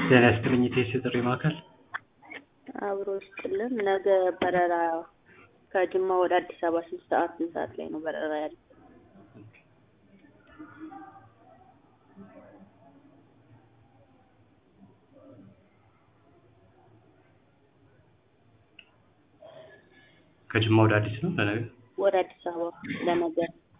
ጤና ይስጥልኝ የቴስ የጥሪ ማዕከል አብሮ ይስጥልን። ነገ በረራ ከጅማ ወደ አዲስ አበባ ስንት ሰዓት ስንት ሰዓት ላይ ነው በረራ ያለ? ከጅማ ወደ አዲስ ነው ለነገ ወደ አዲስ አበባ ለነገ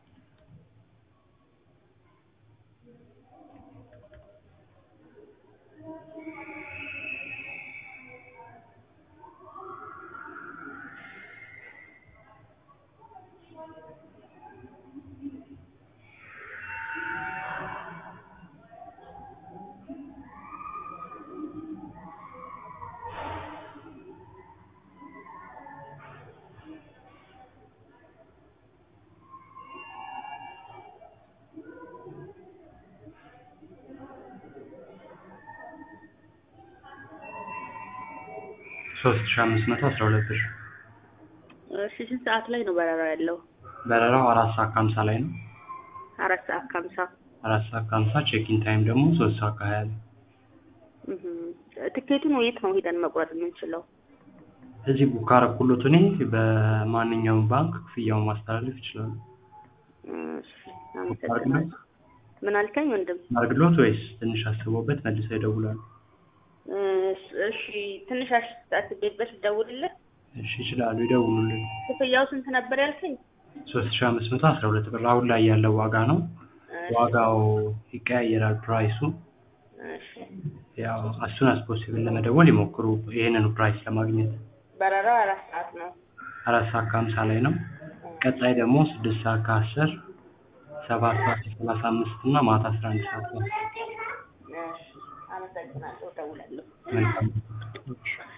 ሶስት ሺ አምስት መቶ አስራ ሁለት ብር እሺ ስንት ሰዓት ላይ ነው በረራ ያለው? በረራው አራት ሰዓት ከሀምሳ ላይ ነው አራት ሰዓት ከሀምሳ አራት ሰዓት ከሀምሳ ቼኪን ታይም ደግሞ ሶስት ሰዓት ከሀያ ላይ እህም። ትኬቱን የት ነው ሄደን መቁረጥ የምንችለው? እዚህ ቡክ ካረኩሎት እኔ በማንኛውም ባንክ ክፍያውን ማስተላለፍ ይችላሉ እሺ አመሰግናለሁ። ምን አልከኝ ወንድም? አርግሎት ወይስ ትንሽ አስበውበት መልሰው ይደውላሉ እሺ ትንሽ አስቤበት ደውልልህ። እሺ ይችላሉ ይደውሉልን ክፍያው ስንት ነበር ያልከኝ? ሶስት ሺ አምስት መቶ አስራ ሁለት ብር አሁን ላይ ያለው ዋጋ ነው ዋጋው ይቀያየራል ፕራይሱ እሺ ያው አሱን አስ ፖሲብል ለመደወል ይሞክሩ ይህንኑ ፕራይስ ለማግኘት በረራው አራት ሰዓት ነው። አራት ሰዓት ከሀምሳ ላይ ነው ቀጣይ ደግሞ ስድስት ሰዓት ከአስር ሰባት ሰዓት ከሰላሳ አምስት እና ማታ አስራ አንድ ሰዓት ነው እሺ አመሰግናለሁ። እደውላለሁ። መልካም